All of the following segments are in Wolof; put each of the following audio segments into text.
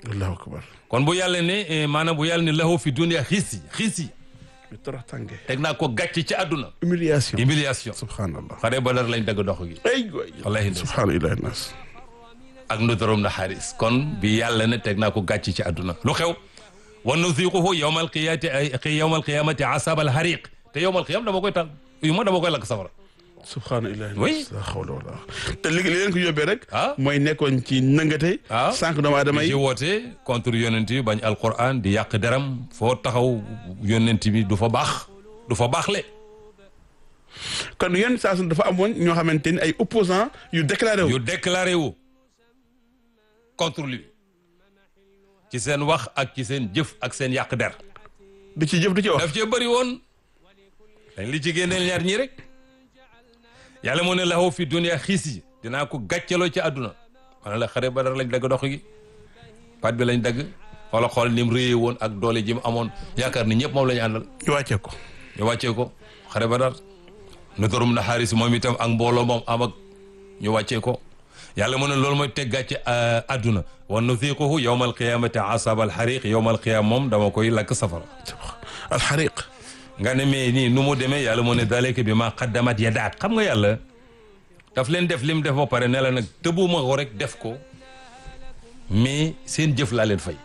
allahu akbar kon bu yàlla ne maanaam bu yàlla ne lahu fi dunia xiis yi xiis yi mi torox tànge teg naa ko gàcc ci àdduna humiliation humiliation subhanallah xare badar lañ dagg dox gi ay waay wallahi ndeysaan. subhanallahi nas ak nudarum na xaaris kon bi yàlla ne teg naa ko gàcc ci àdduna lu xew wa nuziquhu yawma alqiyati ay yawma alqiyamati asab alhariq te yawma alqiyam dama koy tal yu ma dama koy lakk safara subhanallahi Oui. nas la hawla wala te li li leen ko yóbbee rek Ah. mooy nekkoon ci nëngate Ah. sànq doomu aadama di yi ci woote contre yonent yi bañ alquran di yàq deram foo taxaw yonent bi du fa baax du fa baaxle kon yenn saa su dafa amoon ñoo xamante ni ay opposants yu déclaré wu yu déclaré wu contre lui ci seen wax ak ci seen jëf ak seen yàq der du ci jëf du ci wax daf cee bëri woon dañ li ci génneel ñaar ñii rek yàlla moo ne lahu fi dunia xiis yi dinaa ko gàccaloo ci àdduna mana la xare badar lañ dagg dox gi pat bi lañ dagg xoola xool ni mu réyee woon ak doole ji mu amoon yaakaar ni ñëpp moom la ñu àndal ñu wàccee ko ñu wàccee ko xare badar nu torum na xaaris moom itam ak mbooloo moom am ak ñu wàccee ko yàlla mu ne loolu mooy teg gàcce àdduna wa nuziquhu yawma alqiyamati asab alxariq yawma alqiyama moom dama koy lakk safara alxariq nga ne mais nii nu mu demee yàlla moo ne dalika bi ma qaddamat yadaak xam nga yàlla daf leen def lim def ba pare ne la nag tëbuma ko rek def ko mais seen jëf laa leen fay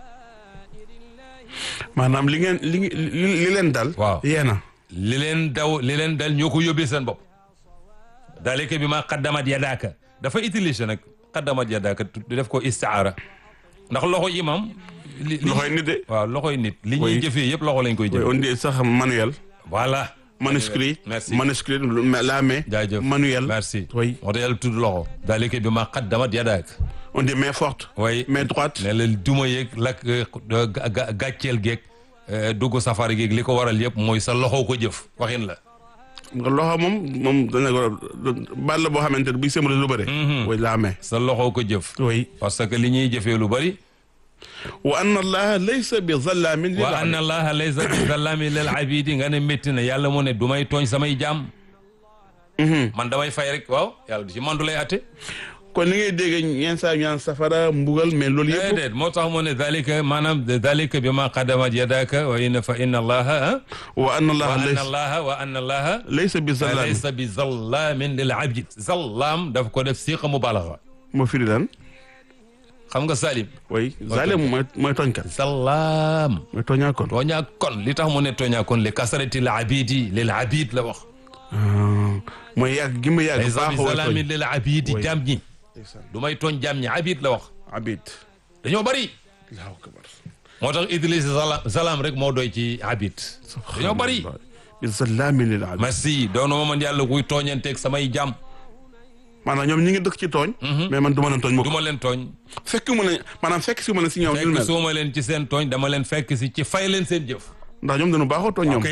maanaam li ngeen li li li leen dal Waaw. yeena li leen daw li leen dal ñoo ko yóbbee seen bopp dalika bi ma qaddamat yadaaka dafa utiliser nag qaddamat yadaaka du def ko istiaara ndax loxo imam li li- loxoy nit de waaw loxoy nit li ñuy Oui. jëfee yëpp loxo lañ koy Oui, jëfee on dit sax manuel voilà manuscrit Merci. manuscrit la main jaajëf manuel merci Oui. moo tax yàlla tudd loxo dalika bi ma qaddamat yadaaka on dit main forte way main droite ne la duma yeeg lakk gàcceel geeg dugg safara geeg li ko waral yëpp mooy sa loxo ko jëf waxin la nga loxo moom moom dana ko baal la boo xamante ne buy sëmale lu bëre way la main sa loxo ko jëf oui parce que li ñuy jëfee lu bari wa anna allaha laysa bi zallamin lil wa anna allaha laysa bi zallami lil abidi nga ne métti na yàlla mu ne du may tooñ samay jaam man damay fay rek waaw yàlla du ci man du lay atte kon li ngay dégg ñeen saa ñu naan safara mbugal mais loolu yëpp déedéet moo tax mu ne dalika maanaam dalika bi ma qadamat yadaka wa inna fa inna allaha wa anna wa allaha anna laysa allaha wa anna allaha laysa bi zallamin laysa bi zallamin lil abid zallaam daf ko def siqa mubalaga moo firi lan xam nga salim oui zalim mooy mooy tooñkat zallaam mooy tooñaa kon tooñaa kon li tax mu ne tooñaa kon li kasarati l abidi lil abid la wax mooy yàgg gi ma yàgg laysa bi baaxoo zalamin tooñ lil abidi Oui. jaam ñi du may tooñ jaam ñi abid la wax abid dañoo bari allahu akbar moo tax Idriss zala zalaam rek moo doy ci abid dañoo bari bi zallamin lil abid merci doonu ma man yàlla kuy tooñanteeg samay jaam maanaam ñoom ñi ngi dëkk ci tooñ mais man du ma leen tooñ du mukk ma leen tooñ fekk mu ne maanaam fekk si mu ne si ñoom ñu fekk mel suuma leen ci seen tooñ dama leen fekk si ci fay leen seen jëf ndax ñoom dañu baaxoo tooñ ñoom ok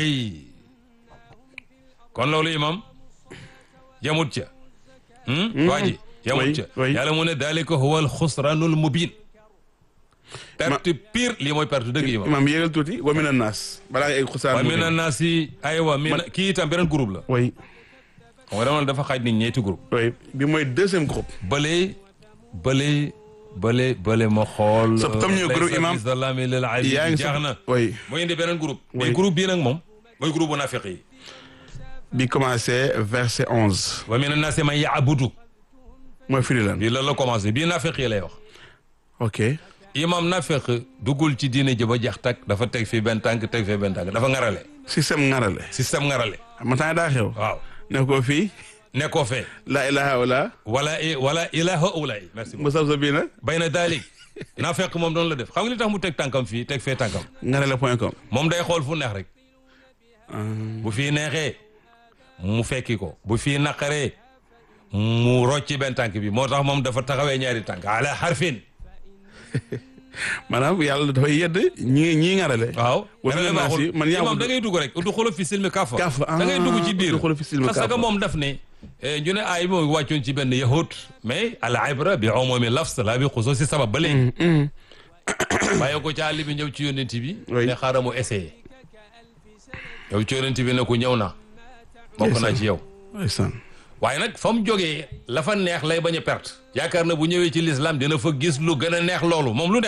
kon loolu imam yamut ca waa ji yamut Oui, ca oui. yàlla mu ne dalika huwa al xusranul mubin perte pire lii mooy perte dëgg imam imaam yéegal tuuti wa mina naas balaa ngay egg xusaan wa min annaasi aywa min kii itam beneen groupe la oui xam nga dama la dafa xaaj nit ñeenti groupe oui bi mooy deuxième groupe bële bële bële bële ma xool So, comme ñu groupe imam, salami lil abid yaa ngi jeex na oui mooy indi beneen groupe mais Oui. groupe bii nag moom mooy groupe bu nafiq yi bi commencé verset onze wa min annaasi man yaabudu mooy firi lan bii loolu la commencé bii nafiq yi lay wax ok imam nafiq duggul ci diine ji ba jeex tak dafa teg fii benn tànk teg fii benn tànk dafa ngarale système ngarale système ngarale ma temps daa xew waaw ne ko fii nekkoo fee la ilaha wala wala i wala ilaha ulay merci beaucoup musab sa bii na bay na daalik nafiq moom doonu la def xam nga li tax mu teg tànkam fii teg fee tànkam ngarale point com moom day xool fu neex rek bu fii neexee mu fekki ko bu fii naqaree mu rocci benn tànk bi moo tax moom dafa taxawee ñaari tànk ala harfin maanaam yàlla dafay yedd ñi ñii ngarale waaw Wa mina naasi man yaa imam da ngay dugg rek du xolo fi silmi kafa Kafa, da ngay dugg ci ah, biir udxulu fi silmi parce que kafa. moom daf ne eh, ñu ne ay moom wàccoon ci benn yahud mais al ibra bi umumi lafs la bi xusuusi sabab ba léegi bàyyi ko ci àll bi ñëw ci yonent bi Oui. ne xaaral mu essayé yow ci yonent bi ne ko ñëw na bokk naa ci yow ndeysaan waaye nag fa mu jógee la fa neex lay bañ a perte yaakaar na bu ñëwee ci l'islam dina fa gis lu gën a neex loolu moom lu